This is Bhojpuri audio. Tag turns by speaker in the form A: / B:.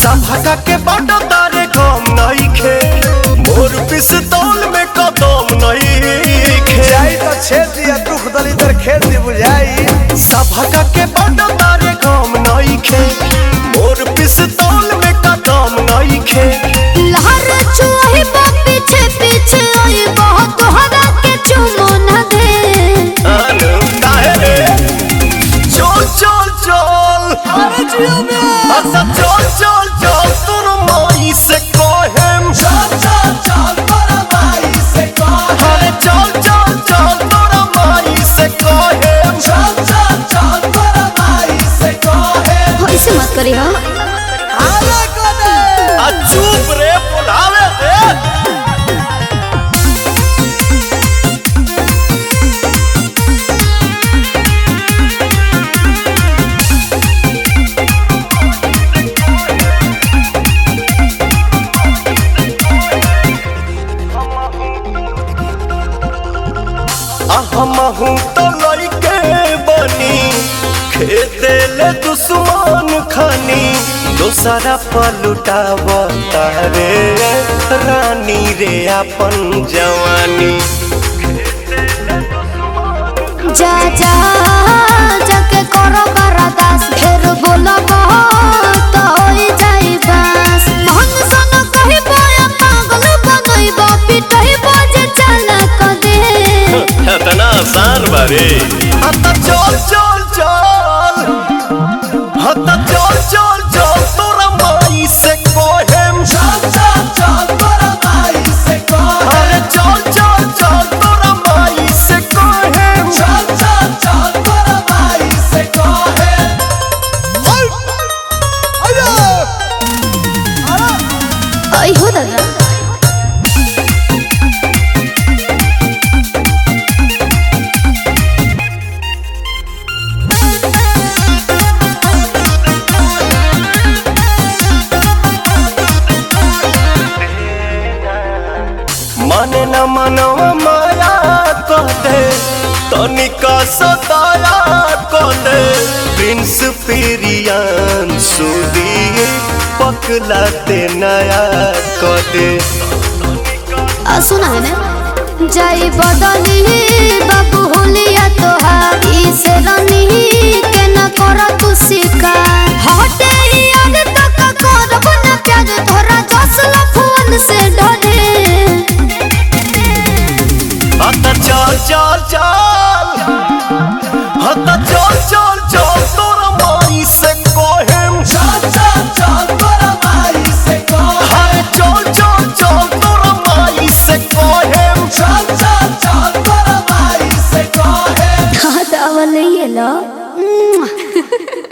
A: सभा के बाट तारे कम नइखे मोर पिस्तौल में कदम नइखे
B: जाई तो छेद दिया दुख दलिदर खेल दी बुझाई
A: सभा के बाट तारे कम नइखे मोर पिस्तौल में कदम नइखे
C: लहर चुही बा पीछे पीछे आई बहुत तोहरा के चुमो न दे
A: अनु काहे रे चल चल चल अरे जियो में अच्छा चल चल चल तोर माई से कहेम चल चल चल तोर माई से कहेम अरे चल चल चल तोर माई से कहेम चल चल चल तोर माई से कहेम
C: ऐसे मत करी हो
B: आले कोने
A: आ चुप रे बुलावे दे हमहू तो लइके बनी खेते ले दुश्मन खानी दोसरा पलुटाव तारे रानी रे अपन जवानी
C: जा जा जाके करो बरदास फिर बोलब तो होई जाई बस मन सन कही बोया पागल बनइब पिटइब जे चल क दे
A: इतना आसान बारे हता चल चल चल हता चल चल चल तोरा माई से कोहेम चल चल चल तोरा माई से कोहेम अरे चल चल चल तोरा माई से कोहेम चल चल चल तोरा माई से कोहेम
C: आई हो दादा
A: माने न मनवा माया कहते तनिका सताया कहते प्रिंस पेरियान सुदी पकलाते नया कहते
C: आ सुना है ना जाई बदली बाबू होलिया तोहार ई से रनी के न कर तू शिकार हटे याद तो का करब न प्यार तोरा जसला फोन से डरे
A: हता चल चल चल हता चल चल चल तोरा माई से कोहेम चल चल चल तोरा माई से कोहेम अरे चल चल चल तोरा माई से कोहेम चल चल चल तोरा माई से कोहेम
C: हाँ तो अवल ये लो